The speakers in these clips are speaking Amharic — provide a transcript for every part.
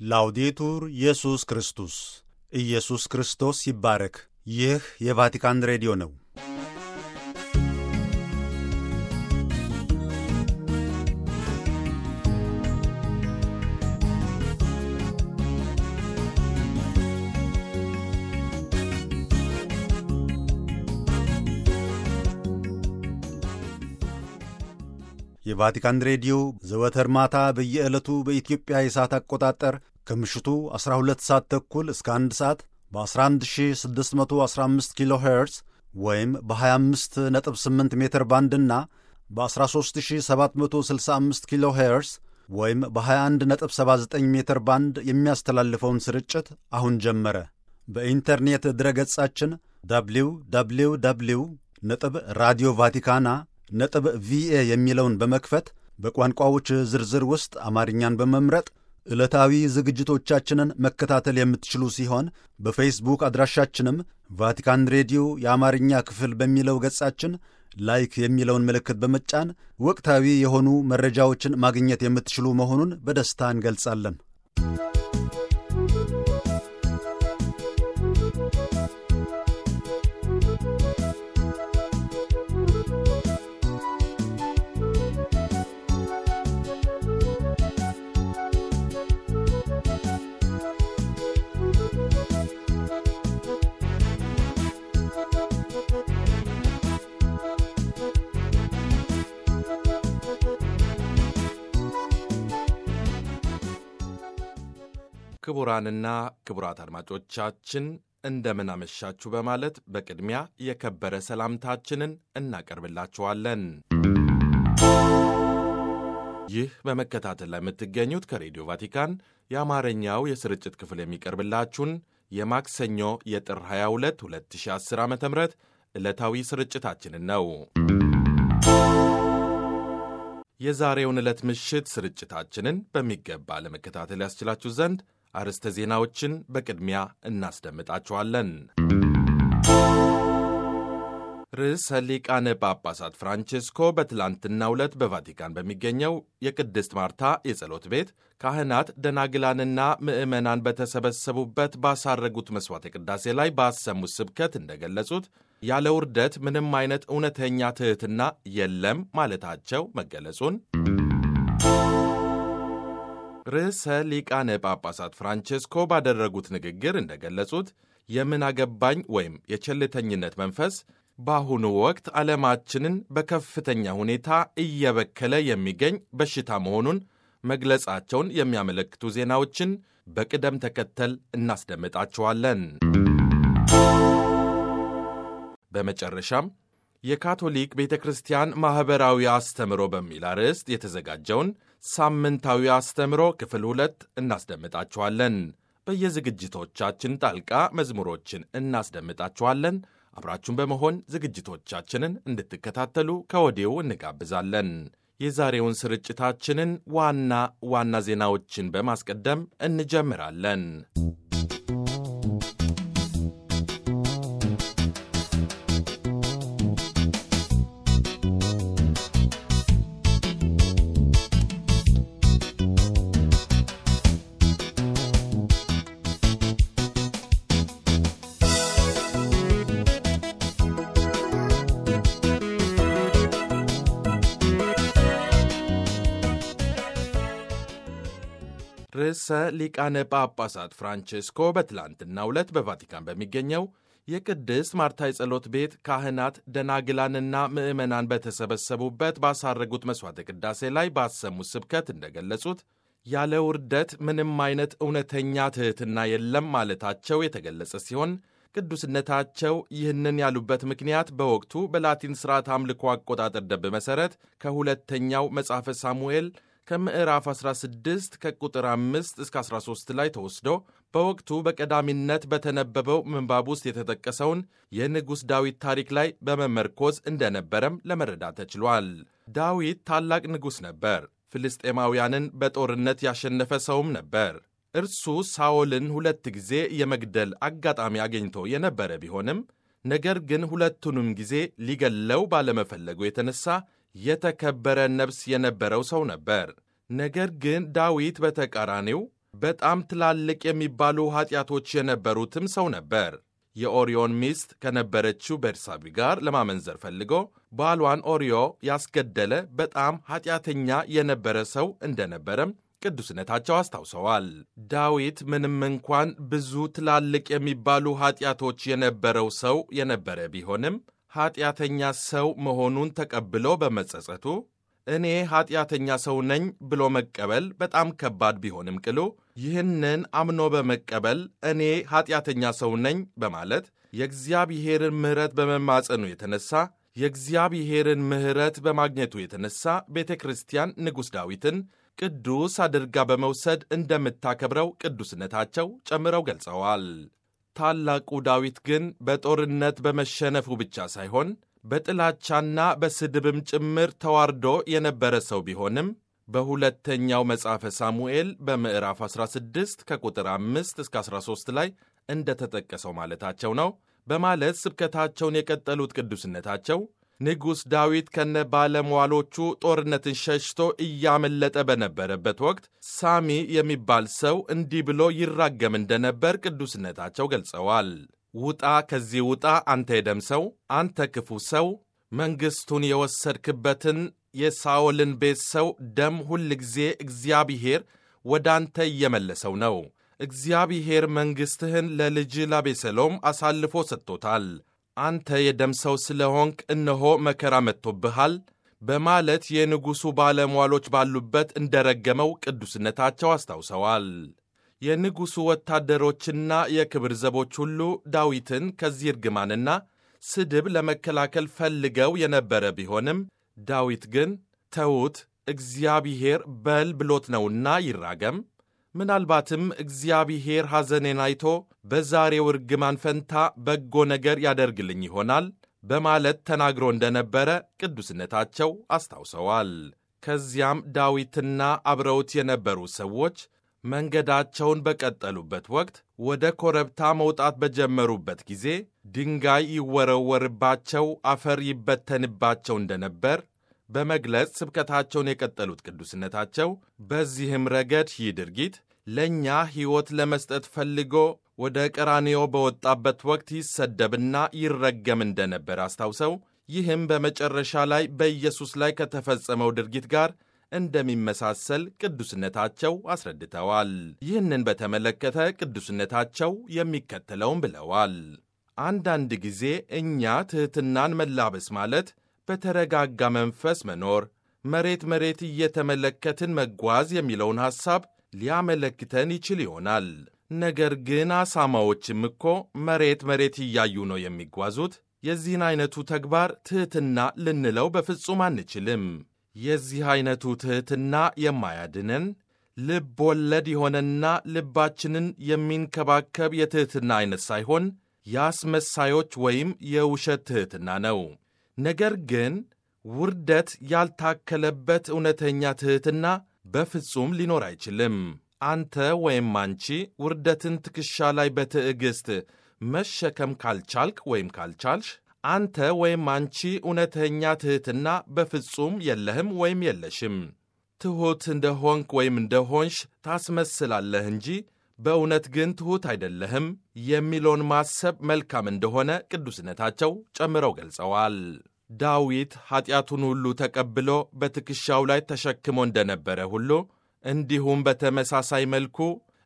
ላውዴቱር ኢየሱስ ክርስቶስ ኢየሱስ ክርስቶስ ይባረክ። ይህ የቫቲካን ሬዲዮ ነው። የቫቲካን ሬዲዮ ዘወትር ማታ በየዕለቱ በኢትዮጵያ የሰዓት አቆጣጠር ከምሽቱ 12 ሰዓት ተኩል እስከ 1 ሰዓት በ11615 ኪሎ ሄርዝ ወይም በ258 ሜትር ባንድና በ13765 ኪሎ ሄርዝ ወይም በ2179 ሜትር ባንድ የሚያስተላልፈውን ስርጭት አሁን ጀመረ። በኢንተርኔት ድረገጻችን ደብሊው ደብሊው ደብሊው ነጥብ ራዲዮ ቫቲካና ነጥብ ቪኤ የሚለውን በመክፈት በቋንቋዎች ዝርዝር ውስጥ አማርኛን በመምረጥ ዕለታዊ ዝግጅቶቻችንን መከታተል የምትችሉ ሲሆን በፌስቡክ አድራሻችንም ቫቲካን ሬዲዮ የአማርኛ ክፍል በሚለው ገጻችን ላይክ የሚለውን ምልክት በመጫን ወቅታዊ የሆኑ መረጃዎችን ማግኘት የምትችሉ መሆኑን በደስታ እንገልጻለን። ክቡራንና ክቡራት አድማጮቻችን እንደምን አመሻችሁ በማለት በቅድሚያ የከበረ ሰላምታችንን እናቀርብላችኋለን። ይህ በመከታተል ላይ የምትገኙት ከሬዲዮ ቫቲካን የአማርኛው የስርጭት ክፍል የሚቀርብላችሁን የማክሰኞ የጥር 22 2010 ዓ ም ዕለታዊ ስርጭታችንን ነው። የዛሬውን ዕለት ምሽት ስርጭታችንን በሚገባ ለመከታተል ያስችላችሁ ዘንድ አርዕስተ ዜናዎችን በቅድሚያ እናስደምጣችኋለን። ርዕሰ ሊቃነ ጳጳሳት ፍራንቼስኮ በትላንትናው ዕለት በቫቲካን በሚገኘው የቅድስት ማርታ የጸሎት ቤት ካህናት፣ ደናግላንና ምዕመናን በተሰበሰቡበት ባሳረጉት መሥዋዕተ ቅዳሴ ላይ ባሰሙት ስብከት እንደገለጹት ያለ ውርደት ምንም አይነት እውነተኛ ትሕትና የለም ማለታቸው መገለጹን ርዕሰ ሊቃነ ጳጳሳት ፍራንቼስኮ ባደረጉት ንግግር እንደገለጹት የምን አገባኝ ወይም የቸልተኝነት መንፈስ በአሁኑ ወቅት ዓለማችንን በከፍተኛ ሁኔታ እየበከለ የሚገኝ በሽታ መሆኑን መግለጻቸውን የሚያመለክቱ ዜናዎችን በቅደም ተከተል እናስደምጣችኋለን። በመጨረሻም የካቶሊክ ቤተ ክርስቲያን ማኅበራዊ አስተምሮ በሚል አርዕስት የተዘጋጀውን ሳምንታዊ አስተምሮ ክፍል ሁለት እናስደምጣችኋለን። በየዝግጅቶቻችን ጣልቃ መዝሙሮችን እናስደምጣችኋለን። አብራችሁን በመሆን ዝግጅቶቻችንን እንድትከታተሉ ከወዲሁ እንጋብዛለን። የዛሬውን ስርጭታችንን ዋና ዋና ዜናዎችን በማስቀደም እንጀምራለን። ርዕሰ ሊቃነ ጳጳሳት ፍራንቼስኮ በትላንትናው ዕለት በቫቲካን በሚገኘው የቅድስት ማርታ የጸሎት ቤት ካህናት፣ ደናግላንና ምዕመናን በተሰበሰቡበት ባሳረጉት መሥዋዕተ ቅዳሴ ላይ ባሰሙት ስብከት እንደገለጹት ያለ ውርደት ምንም አይነት እውነተኛ ትሕትና የለም ማለታቸው የተገለጸ ሲሆን ቅዱስነታቸው ይህንን ያሉበት ምክንያት በወቅቱ በላቲን ሥርዓት አምልኮ አቆጣጠር ደንብ መሠረት ከሁለተኛው መጽሐፈ ሳሙኤል ከምዕራፍ 16 ከቁጥር 5 እስከ 13 ላይ ተወስዶ በወቅቱ በቀዳሚነት በተነበበው ምንባብ ውስጥ የተጠቀሰውን የንጉሥ ዳዊት ታሪክ ላይ በመመርኮዝ እንደነበረም ለመረዳት ተችሏል። ዳዊት ታላቅ ንጉሥ ነበር። ፍልስጤማውያንን በጦርነት ያሸነፈ ሰውም ነበር። እርሱ ሳኦልን ሁለት ጊዜ የመግደል አጋጣሚ አግኝቶ የነበረ ቢሆንም ነገር ግን ሁለቱንም ጊዜ ሊገለው ባለመፈለጉ የተነሳ የተከበረ ነፍስ የነበረው ሰው ነበር። ነገር ግን ዳዊት በተቃራኒው በጣም ትላልቅ የሚባሉ ኃጢአቶች የነበሩትም ሰው ነበር። የኦሪዮን ሚስት ከነበረችው ቤርሳቢ ጋር ለማመንዘር ፈልጎ ባሏን ኦሪዮ ያስገደለ በጣም ኃጢአተኛ የነበረ ሰው እንደነበረም ቅዱስነታቸው አስታውሰዋል። ዳዊት ምንም እንኳን ብዙ ትላልቅ የሚባሉ ኃጢአቶች የነበረው ሰው የነበረ ቢሆንም ኃጢአተኛ ሰው መሆኑን ተቀብሎ በመጸጸቱ እኔ ኃጢአተኛ ሰው ነኝ ብሎ መቀበል በጣም ከባድ ቢሆንም ቅሉ ይህንን አምኖ በመቀበል እኔ ኃጢአተኛ ሰው ነኝ በማለት የእግዚአብሔርን ምሕረት በመማጸኑ የተነሳ የእግዚአብሔርን ምሕረት በማግኘቱ የተነሳ ቤተ ክርስቲያን ንጉሥ ዳዊትን ቅዱስ አድርጋ በመውሰድ እንደምታከብረው ቅዱስነታቸው ጨምረው ገልጸዋል። ታላቁ ዳዊት ግን በጦርነት በመሸነፉ ብቻ ሳይሆን በጥላቻና በስድብም ጭምር ተዋርዶ የነበረ ሰው ቢሆንም በሁለተኛው መጽሐፈ ሳሙኤል በምዕራፍ 16 ከቁጥር 5 እስከ 13 ላይ እንደተጠቀሰው ማለታቸው ነው በማለት ስብከታቸውን የቀጠሉት ቅዱስነታቸው ንጉሥ ዳዊት ከነ ባለሟሎቹ ጦርነትን ሸሽቶ እያመለጠ በነበረበት ወቅት ሳሚ የሚባል ሰው እንዲህ ብሎ ይራገም እንደነበር ቅዱስነታቸው ገልጸዋል። ውጣ ከዚህ ውጣ፣ አንተ የደም ሰው፣ አንተ ክፉ ሰው፣ መንግሥቱን የወሰድክበትን የሳኦልን ቤት ሰው ደም ሁል ጊዜ እግዚአብሔር ወደ አንተ እየመለሰው ነው። እግዚአብሔር መንግሥትህን ለልጅ ላቤሰሎም አሳልፎ ሰጥቶታል። አንተ የደም ሰው ስለ ሆንክ እነሆ መከራ መጥቶብሃል በማለት የንጉሡ ባለሟሎች ባሉበት እንደረገመው ቅዱስነታቸው አስታውሰዋል። የንጉሡ ወታደሮችና የክብር ዘቦች ሁሉ ዳዊትን ከዚህ እርግማንና ስድብ ለመከላከል ፈልገው የነበረ ቢሆንም ዳዊት ግን ተዉት፣ እግዚአብሔር በል ብሎት ነውና ይራገም ምናልባትም እግዚአብሔር ሐዘኔን አይቶ በዛሬው እርግማን ፈንታ በጎ ነገር ያደርግልኝ ይሆናል በማለት ተናግሮ እንደነበረ ቅዱስነታቸው አስታውሰዋል። ከዚያም ዳዊትና አብረውት የነበሩ ሰዎች መንገዳቸውን በቀጠሉበት ወቅት ወደ ኮረብታ መውጣት በጀመሩበት ጊዜ ድንጋይ ይወረወርባቸው፣ አፈር ይበተንባቸው እንደነበር በመግለጽ ስብከታቸውን የቀጠሉት ቅዱስነታቸው በዚህም ረገድ ይህ ድርጊት ለእኛ ሕይወት ለመስጠት ፈልጎ ወደ ቀራንዮ በወጣበት ወቅት ይሰደብና ይረገም እንደነበር አስታውሰው ይህም በመጨረሻ ላይ በኢየሱስ ላይ ከተፈጸመው ድርጊት ጋር እንደሚመሳሰል ቅዱስነታቸው አስረድተዋል። ይህንን በተመለከተ ቅዱስነታቸው የሚከተለውን ብለዋል። አንዳንድ ጊዜ እኛ ትሕትናን መላበስ ማለት በተረጋጋ መንፈስ መኖር፣ መሬት መሬት እየተመለከትን መጓዝ የሚለውን ሐሳብ ሊያመለክተን ይችል ይሆናል። ነገር ግን አሳማዎችም እኮ መሬት መሬት እያዩ ነው የሚጓዙት። የዚህን ዐይነቱ ተግባር ትሕትና ልንለው በፍጹም አንችልም። የዚህ ዐይነቱ ትሕትና የማያድነን ልብ ወለድ የሆነና ልባችንን የሚንከባከብ የትሕትና ዐይነት ሳይሆን የአስመሳዮች ወይም የውሸት ትሕትና ነው። ነገር ግን ውርደት ያልታከለበት እውነተኛ ትሕትና በፍጹም ሊኖር አይችልም። አንተ ወይም አንቺ ውርደትን ትከሻ ላይ በትዕግሥት መሸከም ካልቻልክ ወይም ካልቻልሽ አንተ ወይም አንቺ እውነተኛ ትሕትና በፍጹም የለህም ወይም የለሽም። ትሑት እንደ ሆንክ ወይም እንደ ሆንሽ ታስመስላለህ እንጂ በእውነት ግን ትሑት አይደለህም የሚለውን ማሰብ መልካም እንደሆነ ቅዱስነታቸው ጨምረው ገልጸዋል። ዳዊት ኀጢአቱን ሁሉ ተቀብሎ በትከሻው ላይ ተሸክሞ እንደነበረ ሁሉ እንዲሁም በተመሳሳይ መልኩ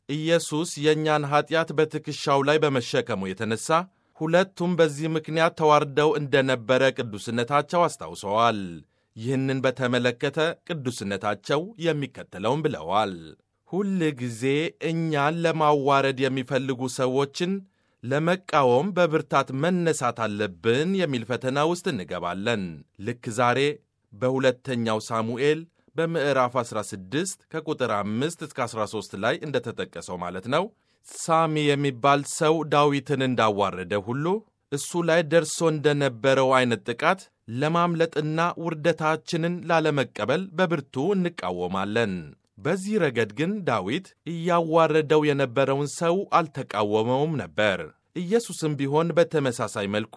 ኢየሱስ የእኛን ኀጢአት በትከሻው ላይ በመሸከሙ የተነሣ ሁለቱም በዚህ ምክንያት ተዋርደው እንደነበረ ቅዱስነታቸው አስታውሰዋል። ይህንን በተመለከተ ቅዱስነታቸው የሚከተለውን ብለዋል። ሁል ጊዜ እኛን ለማዋረድ የሚፈልጉ ሰዎችን ለመቃወም በብርታት መነሳት አለብን የሚል ፈተና ውስጥ እንገባለን። ልክ ዛሬ በሁለተኛው ሳሙኤል በምዕራፍ 16 ከቁጥር 5 እስከ 13 ላይ እንደተጠቀሰው ማለት ነው። ሳሚ የሚባል ሰው ዳዊትን እንዳዋረደ ሁሉ እሱ ላይ ደርሶ እንደነበረው አይነት ጥቃት ለማምለጥና ውርደታችንን ላለመቀበል በብርቱ እንቃወማለን። በዚህ ረገድ ግን ዳዊት እያዋረደው የነበረውን ሰው አልተቃወመውም ነበር። ኢየሱስም ቢሆን በተመሳሳይ መልኩ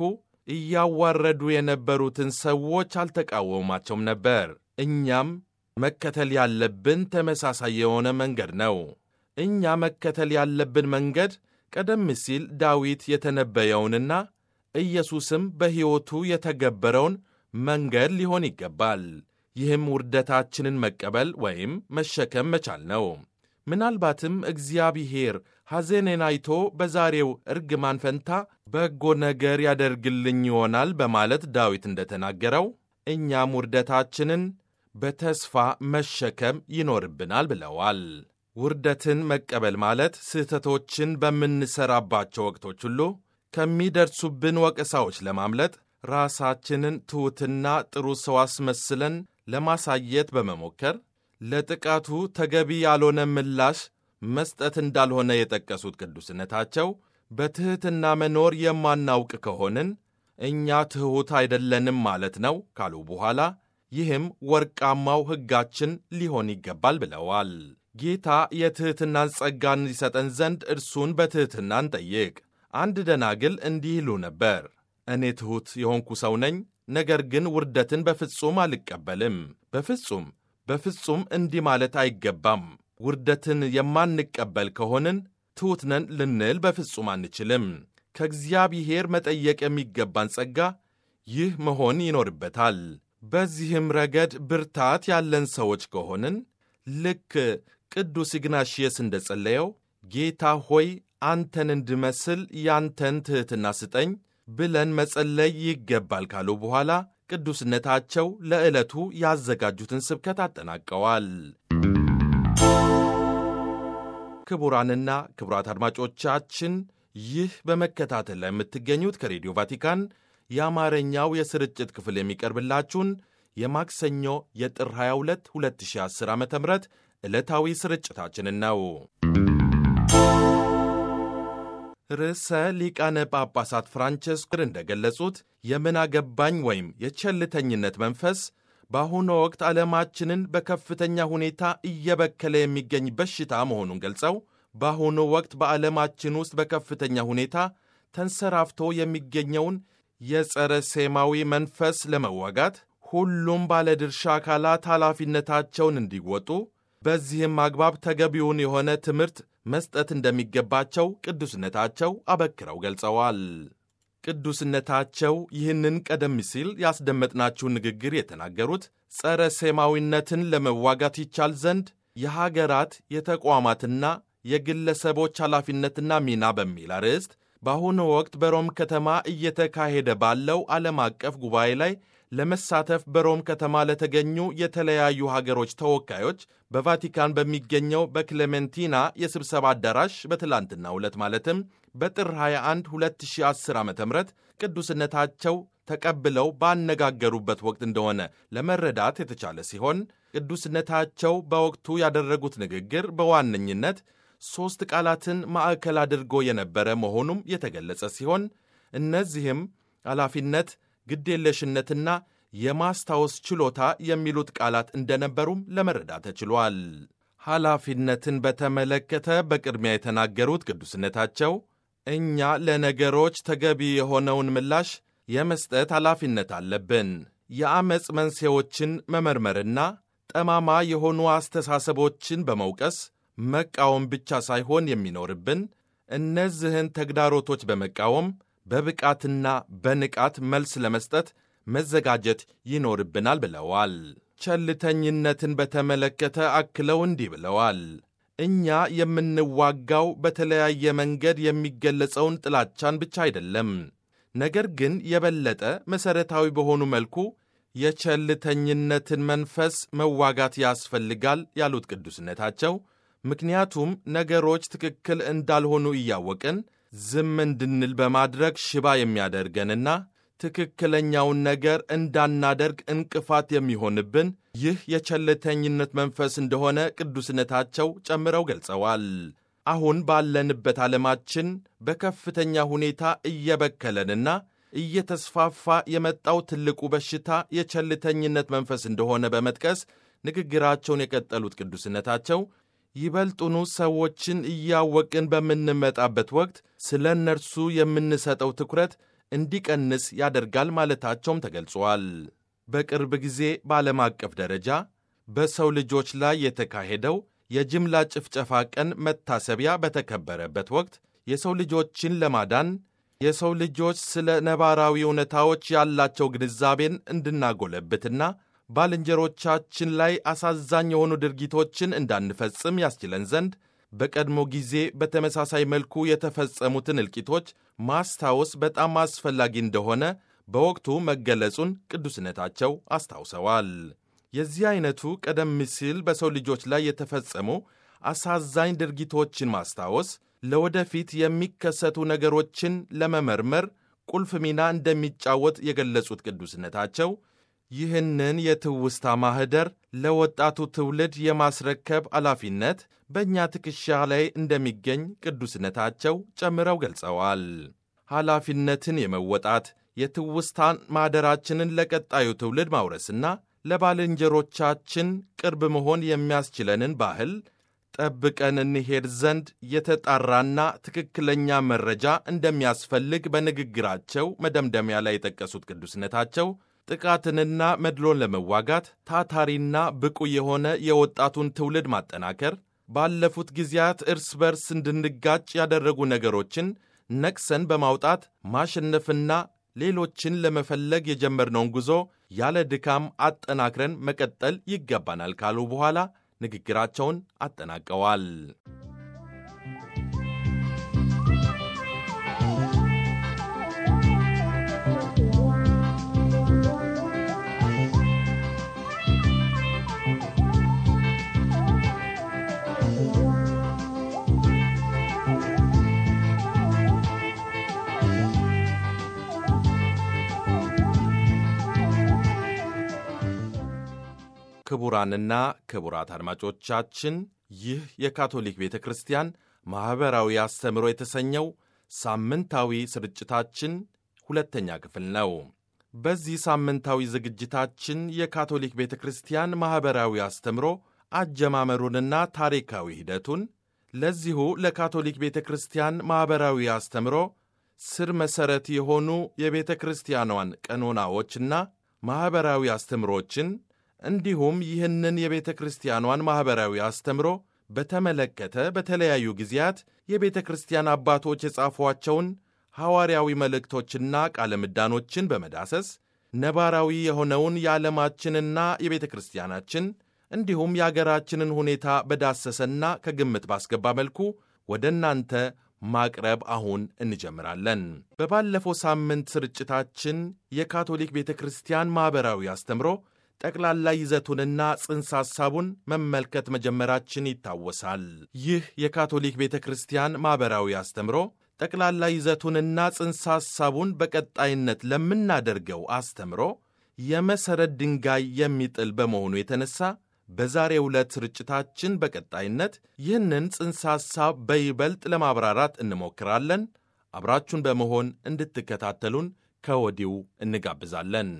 እያዋረዱ የነበሩትን ሰዎች አልተቃወማቸውም ነበር። እኛም መከተል ያለብን ተመሳሳይ የሆነ መንገድ ነው። እኛ መከተል ያለብን መንገድ ቀደም ሲል ዳዊት የተነበየውንና ኢየሱስም በሕይወቱ የተገበረውን መንገድ ሊሆን ይገባል። ይህም ውርደታችንን መቀበል ወይም መሸከም መቻል ነው። ምናልባትም እግዚአብሔር ሐዘኔን አይቶ በዛሬው እርግማን ፈንታ በጎ ነገር ያደርግልኝ ይሆናል በማለት ዳዊት እንደተናገረው እኛም ውርደታችንን በተስፋ መሸከም ይኖርብናል ብለዋል። ውርደትን መቀበል ማለት ስህተቶችን በምንሠራባቸው ወቅቶች ሁሉ ከሚደርሱብን ወቀሳዎች ለማምለጥ ራሳችንን ትሑትና ጥሩ ሰው አስመስለን ለማሳየት በመሞከር ለጥቃቱ ተገቢ ያልሆነ ምላሽ መስጠት እንዳልሆነ የጠቀሱት ቅዱስነታቸው በትሕትና መኖር የማናውቅ ከሆንን እኛ ትሑት አይደለንም ማለት ነው ካሉ በኋላ ይህም ወርቃማው ሕጋችን ሊሆን ይገባል ብለዋል። ጌታ የትሕትናን ጸጋን ይሰጠን ዘንድ እርሱን በትሕትና እንጠይቅ። አንድ ደናግል እንዲህ ይሉ ነበር፣ እኔ ትሑት የሆንኩ ሰው ነኝ፣ ነገር ግን ውርደትን በፍጹም አልቀበልም። በፍጹም በፍጹም እንዲህ ማለት አይገባም። ውርደትን የማንቀበል ከሆንን ትሑት ነን ልንል በፍጹም አንችልም። ከእግዚአብሔር መጠየቅ የሚገባን ጸጋ ይህ መሆን ይኖርበታል። በዚህም ረገድ ብርታት ያለን ሰዎች ከሆንን ልክ ቅዱስ ኢግናሽየስ እንደ ጸለየው ጌታ ሆይ አንተን እንድመስል ያንተን ትሕትና ስጠኝ ብለን መጸለይ ይገባል ካሉ በኋላ ቅዱስነታቸው ለዕለቱ ያዘጋጁትን ስብከት አጠናቀዋል። ክቡራንና ክቡራት አድማጮቻችን ይህ በመከታተል ላይ የምትገኙት ከሬዲዮ ቫቲካን የአማርኛው የስርጭት ክፍል የሚቀርብላችሁን የማክሰኞ የጥር 22 2010 ዓ ም ዕለታዊ ስርጭታችንን ነው። ርዕሰ ሊቃነ ጳጳሳት ፍራንቸስኮ እንደገለጹት የምን አገባኝ ወይም የቸልተኝነት መንፈስ በአሁኑ ወቅት ዓለማችንን በከፍተኛ ሁኔታ እየበከለ የሚገኝ በሽታ መሆኑን ገልጸው በአሁኑ ወቅት በዓለማችን ውስጥ በከፍተኛ ሁኔታ ተንሰራፍቶ የሚገኘውን የጸረ ሴማዊ መንፈስ ለመዋጋት ሁሉም ባለድርሻ አካላት ኃላፊነታቸውን እንዲወጡ በዚህም አግባብ ተገቢውን የሆነ ትምህርት መስጠት እንደሚገባቸው ቅዱስነታቸው አበክረው ገልጸዋል። ቅዱስነታቸው ይህንን ቀደም ሲል ያስደመጥናችውን ንግግር የተናገሩት ጸረ ሴማዊነትን ለመዋጋት ይቻል ዘንድ የሀገራት የተቋማትና የግለሰቦች ኃላፊነትና ሚና በሚል አርዕስት በአሁኑ ወቅት በሮም ከተማ እየተካሄደ ባለው ዓለም አቀፍ ጉባኤ ላይ ለመሳተፍ በሮም ከተማ ለተገኙ የተለያዩ ሀገሮች ተወካዮች በቫቲካን በሚገኘው በክሌሜንቲና የስብሰባ አዳራሽ በትላንትናው ዕለት ማለትም በጥር 21 2010 ዓ ም ቅዱስነታቸው ተቀብለው ባነጋገሩበት ወቅት እንደሆነ ለመረዳት የተቻለ ሲሆን ቅዱስነታቸው በወቅቱ ያደረጉት ንግግር በዋነኝነት ሦስት ቃላትን ማዕከል አድርጎ የነበረ መሆኑም የተገለጸ ሲሆን እነዚህም ኃላፊነት ግዴለሽነትና የማስታወስ ችሎታ የሚሉት ቃላት እንደነበሩም ለመረዳት ተችሏል። ኃላፊነትን በተመለከተ በቅድሚያ የተናገሩት ቅዱስነታቸው እኛ ለነገሮች ተገቢ የሆነውን ምላሽ የመስጠት ኃላፊነት አለብን። የዐመፅ መንስኤዎችን መመርመርና ጠማማ የሆኑ አስተሳሰቦችን በመውቀስ መቃወም ብቻ ሳይሆን የሚኖርብን እነዚህን ተግዳሮቶች በመቃወም በብቃትና በንቃት መልስ ለመስጠት መዘጋጀት ይኖርብናል ብለዋል። ቸልተኝነትን በተመለከተ አክለው እንዲህ ብለዋል። እኛ የምንዋጋው በተለያየ መንገድ የሚገለጸውን ጥላቻን ብቻ አይደለም፣ ነገር ግን የበለጠ መሠረታዊ በሆኑ መልኩ የቸልተኝነትን መንፈስ መዋጋት ያስፈልጋል ያሉት ቅዱስነታቸው ምክንያቱም ነገሮች ትክክል እንዳልሆኑ እያወቅን ዝም እንድንል በማድረግ ሽባ የሚያደርገንና ትክክለኛውን ነገር እንዳናደርግ እንቅፋት የሚሆንብን ይህ የቸልተኝነት መንፈስ እንደሆነ ቅዱስነታቸው ጨምረው ገልጸዋል። አሁን ባለንበት ዓለማችን በከፍተኛ ሁኔታ እየበከለንና እየተስፋፋ የመጣው ትልቁ በሽታ የቸልተኝነት መንፈስ እንደሆነ በመጥቀስ ንግግራቸውን የቀጠሉት ቅዱስነታቸው ይበልጡኑ ሰዎችን እያወቅን በምንመጣበት ወቅት ስለ እነርሱ የምንሰጠው ትኩረት እንዲቀንስ ያደርጋል ማለታቸውም ተገልጿል። በቅርብ ጊዜ በዓለም አቀፍ ደረጃ በሰው ልጆች ላይ የተካሄደው የጅምላ ጭፍጨፋ ቀን መታሰቢያ በተከበረበት ወቅት የሰው ልጆችን ለማዳን የሰው ልጆች ስለ ነባራዊ እውነታዎች ያላቸው ግንዛቤን እንድናጎለብትና ባልንጀሮቻችን ላይ አሳዛኝ የሆኑ ድርጊቶችን እንዳንፈጽም ያስችለን ዘንድ በቀድሞ ጊዜ በተመሳሳይ መልኩ የተፈጸሙትን እልቂቶች ማስታወስ በጣም አስፈላጊ እንደሆነ በወቅቱ መገለጹን ቅዱስነታቸው አስታውሰዋል። የዚህ አይነቱ ቀደም ሲል በሰው ልጆች ላይ የተፈጸሙ አሳዛኝ ድርጊቶችን ማስታወስ ለወደፊት የሚከሰቱ ነገሮችን ለመመርመር ቁልፍ ሚና እንደሚጫወት የገለጹት ቅዱስነታቸው ይህንን የትውስታ ማኅደር ለወጣቱ ትውልድ የማስረከብ ኃላፊነት በእኛ ትከሻ ላይ እንደሚገኝ ቅዱስነታቸው ጨምረው ገልጸዋል። ኃላፊነትን የመወጣት የትውስታን ማኅደራችንን ለቀጣዩ ትውልድ ማውረስና ለባልንጀሮቻችን ቅርብ መሆን የሚያስችለንን ባህል ጠብቀን እንሄድ ዘንድ የተጣራና ትክክለኛ መረጃ እንደሚያስፈልግ በንግግራቸው መደምደሚያ ላይ የጠቀሱት ቅዱስነታቸው ጥቃትንና መድሎን ለመዋጋት ታታሪና ብቁ የሆነ የወጣቱን ትውልድ ማጠናከር፣ ባለፉት ጊዜያት እርስ በርስ እንድንጋጭ ያደረጉ ነገሮችን ነቅሰን በማውጣት ማሸነፍና ሌሎችን ለመፈለግ የጀመርነውን ጉዞ ያለ ድካም አጠናክረን መቀጠል ይገባናል ካሉ በኋላ ንግግራቸውን አጠናቀዋል። ክቡራንና ክቡራት አድማጮቻችን ይህ የካቶሊክ ቤተ ክርስቲያን ማኅበራዊ አስተምሮ የተሰኘው ሳምንታዊ ስርጭታችን ሁለተኛ ክፍል ነው። በዚህ ሳምንታዊ ዝግጅታችን የካቶሊክ ቤተ ክርስቲያን ማኅበራዊ አስተምሮ አጀማመሩንና ታሪካዊ ሂደቱን ለዚሁ ለካቶሊክ ቤተ ክርስቲያን ማኅበራዊ አስተምሮ ስር መሠረት የሆኑ የቤተ ክርስቲያኗን ቀኖናዎችና ማኅበራዊ አስተምሮችን እንዲሁም ይህንን የቤተ ክርስቲያኗን ማኅበራዊ አስተምሮ በተመለከተ በተለያዩ ጊዜያት የቤተ ክርስቲያን አባቶች የጻፏቸውን ሐዋርያዊ መልእክቶችና ቃለ ምዳኖችን በመዳሰስ ነባራዊ የሆነውን የዓለማችንና የቤተ ክርስቲያናችን እንዲሁም የአገራችንን ሁኔታ በዳሰሰና ከግምት ባስገባ መልኩ ወደ እናንተ ማቅረብ አሁን እንጀምራለን። በባለፈው ሳምንት ስርጭታችን የካቶሊክ ቤተ ክርስቲያን ማኅበራዊ አስተምሮ ጠቅላላ ይዘቱንና ጽንሰ ሐሳቡን መመልከት መጀመራችን ይታወሳል። ይህ የካቶሊክ ቤተ ክርስቲያን ማኅበራዊ አስተምሮ ጠቅላላ ይዘቱንና ጽንሰ ሐሳቡን በቀጣይነት ለምናደርገው አስተምሮ የመሠረት ድንጋይ የሚጥል በመሆኑ የተነሳ በዛሬው ዕለት ስርጭታችን በቀጣይነት ይህንን ጽንሰ ሐሳብ በይበልጥ ለማብራራት እንሞክራለን። አብራችሁን በመሆን እንድትከታተሉን ከወዲሁ እንጋብዛለን።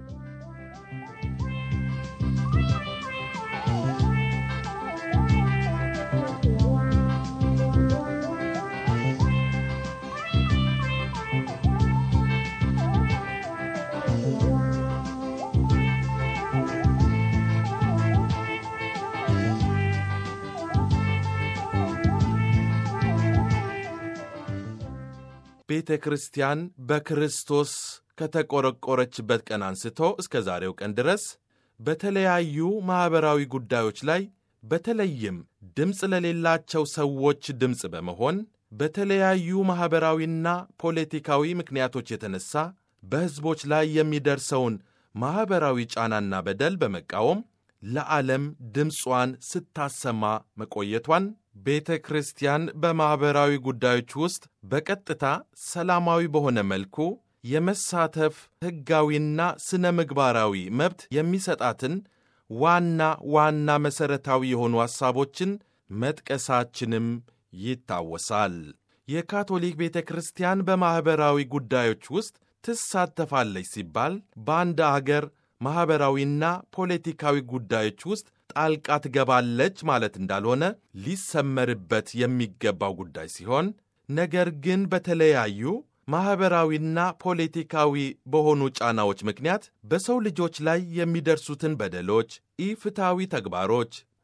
ቤተ ክርስቲያን በክርስቶስ ከተቆረቆረችበት ቀን አንስቶ እስከ ዛሬው ቀን ድረስ በተለያዩ ማኅበራዊ ጉዳዮች ላይ በተለይም ድምፅ ለሌላቸው ሰዎች ድምፅ በመሆን በተለያዩ ማኅበራዊና ፖለቲካዊ ምክንያቶች የተነሳ በሕዝቦች ላይ የሚደርሰውን ማኅበራዊ ጫናና በደል በመቃወም ለዓለም ድምጿን ስታሰማ መቆየቷን ቤተ ክርስቲያን በማኅበራዊ ጉዳዮች ውስጥ በቀጥታ ሰላማዊ በሆነ መልኩ የመሳተፍ ሕጋዊና ስነ ምግባራዊ መብት የሚሰጣትን ዋና ዋና መሠረታዊ የሆኑ ሐሳቦችን መጥቀሳችንም ይታወሳል። የካቶሊክ ቤተ ክርስቲያን በማኅበራዊ ጉዳዮች ውስጥ ትሳተፋለች ሲባል በአንድ አገር ማኅበራዊና ፖለቲካዊ ጉዳዮች ውስጥ ጣልቃ ትገባለች ማለት እንዳልሆነ ሊሰመርበት የሚገባው ጉዳይ ሲሆን ነገር ግን በተለያዩ ማኅበራዊና ፖለቲካዊ በሆኑ ጫናዎች ምክንያት በሰው ልጆች ላይ የሚደርሱትን በደሎች፣ ኢፍትሐዊ ተግባሮች፣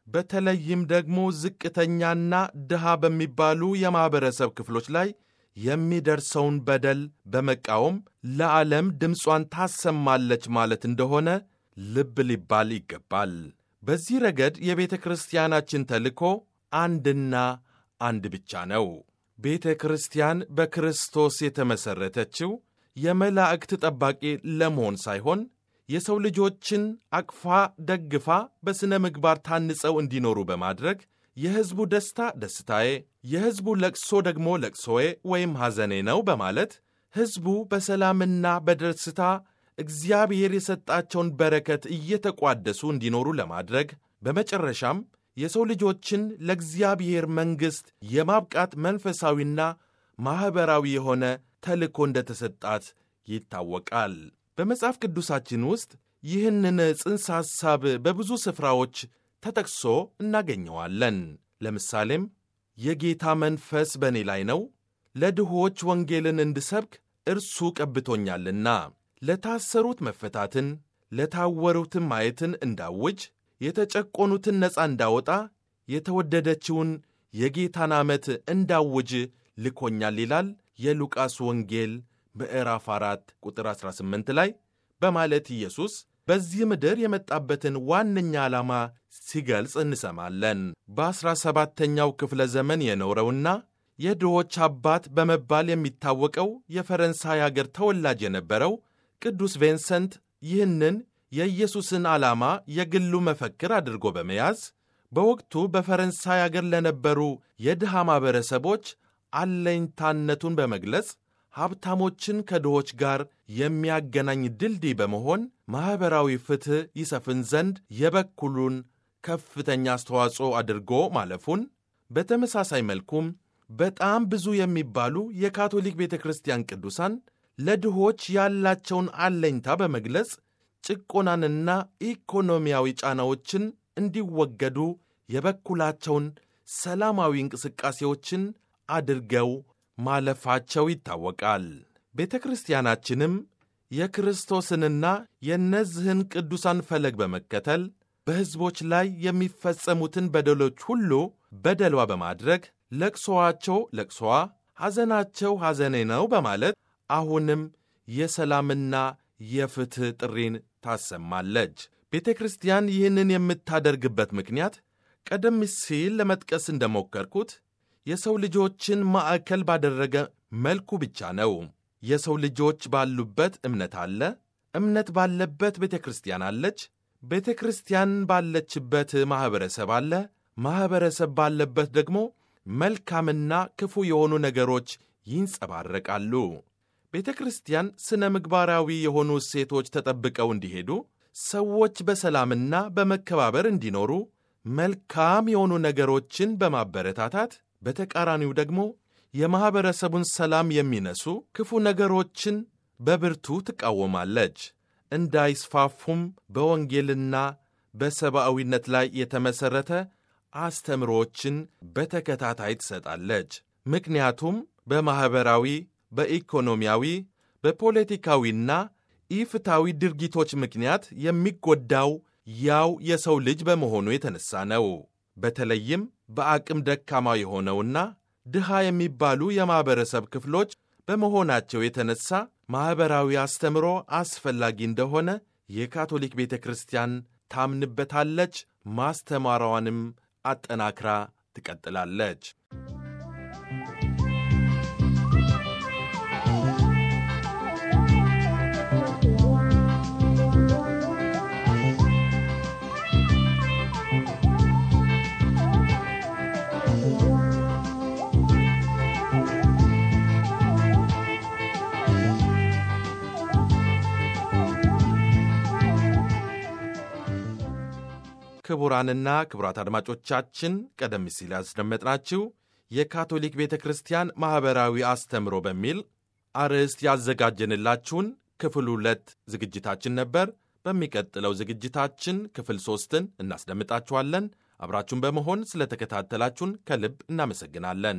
በተለይም ደግሞ ዝቅተኛና ድሃ በሚባሉ የማኅበረሰብ ክፍሎች ላይ የሚደርሰውን በደል በመቃወም ለዓለም ድምጿን ታሰማለች ማለት እንደሆነ ልብ ሊባል ይገባል። በዚህ ረገድ የቤተ ክርስቲያናችን ተልእኮ አንድና አንድ ብቻ ነው። ቤተ ክርስቲያን በክርስቶስ የተመሠረተችው የመላእክት ጠባቂ ለመሆን ሳይሆን የሰው ልጆችን አቅፋ ደግፋ በሥነ ምግባር ታንጸው እንዲኖሩ በማድረግ የሕዝቡ ደስታ ደስታዬ፣ የሕዝቡ ለቅሶ ደግሞ ለቅሶዬ ወይም ሐዘኔ ነው በማለት ሕዝቡ በሰላምና በደስታ እግዚአብሔር የሰጣቸውን በረከት እየተቋደሱ እንዲኖሩ ለማድረግ በመጨረሻም የሰው ልጆችን ለእግዚአብሔር መንግሥት የማብቃት መንፈሳዊና ማኅበራዊ የሆነ ተልእኮ እንደተሰጣት ይታወቃል። በመጽሐፍ ቅዱሳችን ውስጥ ይህንን ጽንሰ ሐሳብ በብዙ ስፍራዎች ተጠቅሶ እናገኘዋለን። ለምሳሌም የጌታ መንፈስ በእኔ ላይ ነው፣ ለድሆች ወንጌልን እንድሰብክ እርሱ ቀብቶኛልና፣ ለታሰሩት መፈታትን፣ ለታወሩትን ማየትን እንዳውጅ፣ የተጨቆኑትን ነፃ እንዳወጣ፣ የተወደደችውን የጌታን ዓመት እንዳውጅ ልኮኛል ይላል የሉቃስ ወንጌል ምዕራፍ 4 ቁጥር 18 ላይ በማለት ኢየሱስ በዚህ ምድር የመጣበትን ዋነኛ ዓላማ ሲገልጽ እንሰማለን። በዐሥራ ሰባተኛው ክፍለ ዘመን የኖረውና የድሆች አባት በመባል የሚታወቀው የፈረንሳይ አገር ተወላጅ የነበረው ቅዱስ ቬንሰንት ይህንን የኢየሱስን ዓላማ የግሉ መፈክር አድርጎ በመያዝ በወቅቱ በፈረንሳይ አገር ለነበሩ የድሃ ማኅበረሰቦች አለኝታነቱን በመግለጽ ሀብታሞችን ከድሆች ጋር የሚያገናኝ ድልድይ በመሆን ማኅበራዊ ፍትሕ ይሰፍን ዘንድ የበኩሉን ከፍተኛ አስተዋጽኦ አድርጎ ማለፉን፣ በተመሳሳይ መልኩም በጣም ብዙ የሚባሉ የካቶሊክ ቤተ ክርስቲያን ቅዱሳን ለድሆች ያላቸውን አለኝታ በመግለጽ ጭቆናንና ኢኮኖሚያዊ ጫናዎችን እንዲወገዱ የበኩላቸውን ሰላማዊ እንቅስቃሴዎችን አድርገው ማለፋቸው ይታወቃል። ቤተ ክርስቲያናችንም የክርስቶስንና የእነዚህን ቅዱሳን ፈለግ በመከተል በሕዝቦች ላይ የሚፈጸሙትን በደሎች ሁሉ በደሏ በማድረግ ለቅሶዋቸው ለቅሶዋ፣ ሐዘናቸው ሐዘኔ ነው በማለት አሁንም የሰላምና የፍትሕ ጥሪን ታሰማለች። ቤተ ክርስቲያን ይህንን የምታደርግበት ምክንያት ቀደም ሲል ለመጥቀስ እንደሞከርኩት የሰው ልጆችን ማዕከል ባደረገ መልኩ ብቻ ነው። የሰው ልጆች ባሉበት እምነት አለ። እምነት ባለበት ቤተ ክርስቲያን አለች። ቤተ ክርስቲያን ባለችበት ማኅበረሰብ አለ። ማኅበረሰብ ባለበት ደግሞ መልካምና ክፉ የሆኑ ነገሮች ይንጸባረቃሉ። ቤተ ክርስቲያን ሥነ ምግባራዊ የሆኑ እሴቶች ተጠብቀው እንዲሄዱ፣ ሰዎች በሰላምና በመከባበር እንዲኖሩ መልካም የሆኑ ነገሮችን በማበረታታት በተቃራኒው ደግሞ የማኅበረሰቡን ሰላም የሚነሱ ክፉ ነገሮችን በብርቱ ትቃወማለች። እንዳይስፋፉም በወንጌልና በሰብአዊነት ላይ የተመሠረተ አስተምሮዎችን በተከታታይ ትሰጣለች። ምክንያቱም በማኅበራዊ፣ በኢኮኖሚያዊ፣ በፖለቲካዊና ኢፍታዊ ድርጊቶች ምክንያት የሚጎዳው ያው የሰው ልጅ በመሆኑ የተነሳ ነው። በተለይም በአቅም ደካማ የሆነውና ድሃ የሚባሉ የማኅበረሰብ ክፍሎች በመሆናቸው የተነሳ ማኅበራዊ አስተምሮ አስፈላጊ እንደሆነ የካቶሊክ ቤተ ክርስቲያን ታምንበታለች። ማስተማሯንም አጠናክራ ትቀጥላለች። ክቡራንና ክቡራት አድማጮቻችን ቀደም ሲል ያስደመጥናችሁ የካቶሊክ ቤተ ክርስቲያን ማኅበራዊ አስተምሮ በሚል አርዕስት ያዘጋጀንላችሁን ክፍል ሁለት ዝግጅታችን ነበር። በሚቀጥለው ዝግጅታችን ክፍል ሦስትን እናስደምጣችኋለን። አብራችሁን በመሆን ስለተከታተላችሁን ከልብ እናመሰግናለን።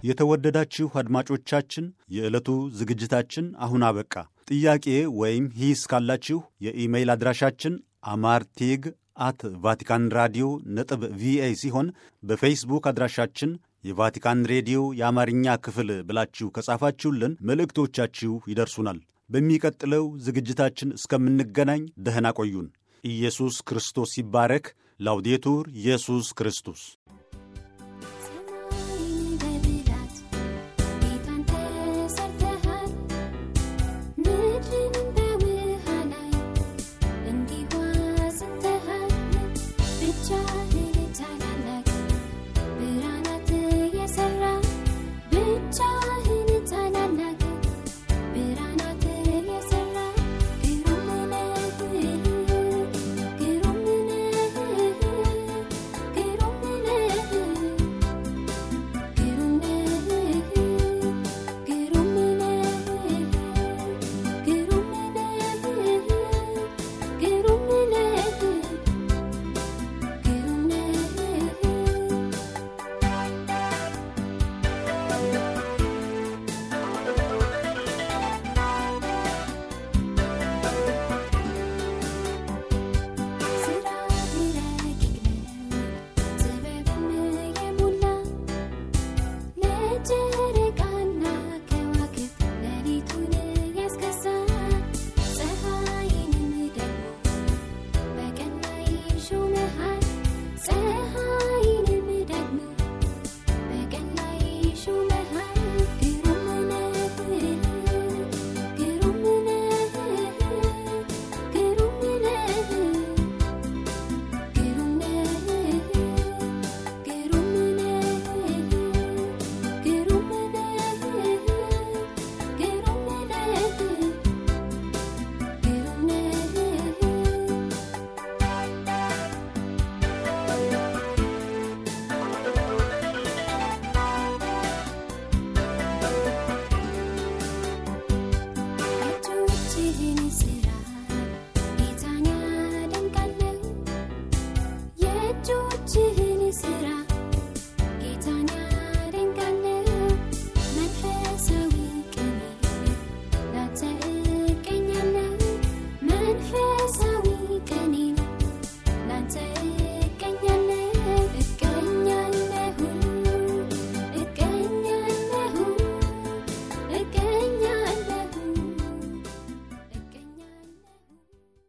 የተወደዳችሁ አድማጮቻችን የዕለቱ ዝግጅታችን አሁን አበቃ። ጥያቄ ወይም ሂስ ካላችሁ የኢሜይል አድራሻችን አማርቴግ አት ቫቲካን ራዲዮ ነጥብ ቪኦኤ ሲሆን በፌስቡክ አድራሻችን የቫቲካን ሬዲዮ የአማርኛ ክፍል ብላችሁ ከጻፋችሁልን መልእክቶቻችሁ ይደርሱናል። በሚቀጥለው ዝግጅታችን እስከምንገናኝ ደህና ቆዩን። ኢየሱስ ክርስቶስ ይባረክ። ላውዴቱር ኢየሱስ ክርስቶስ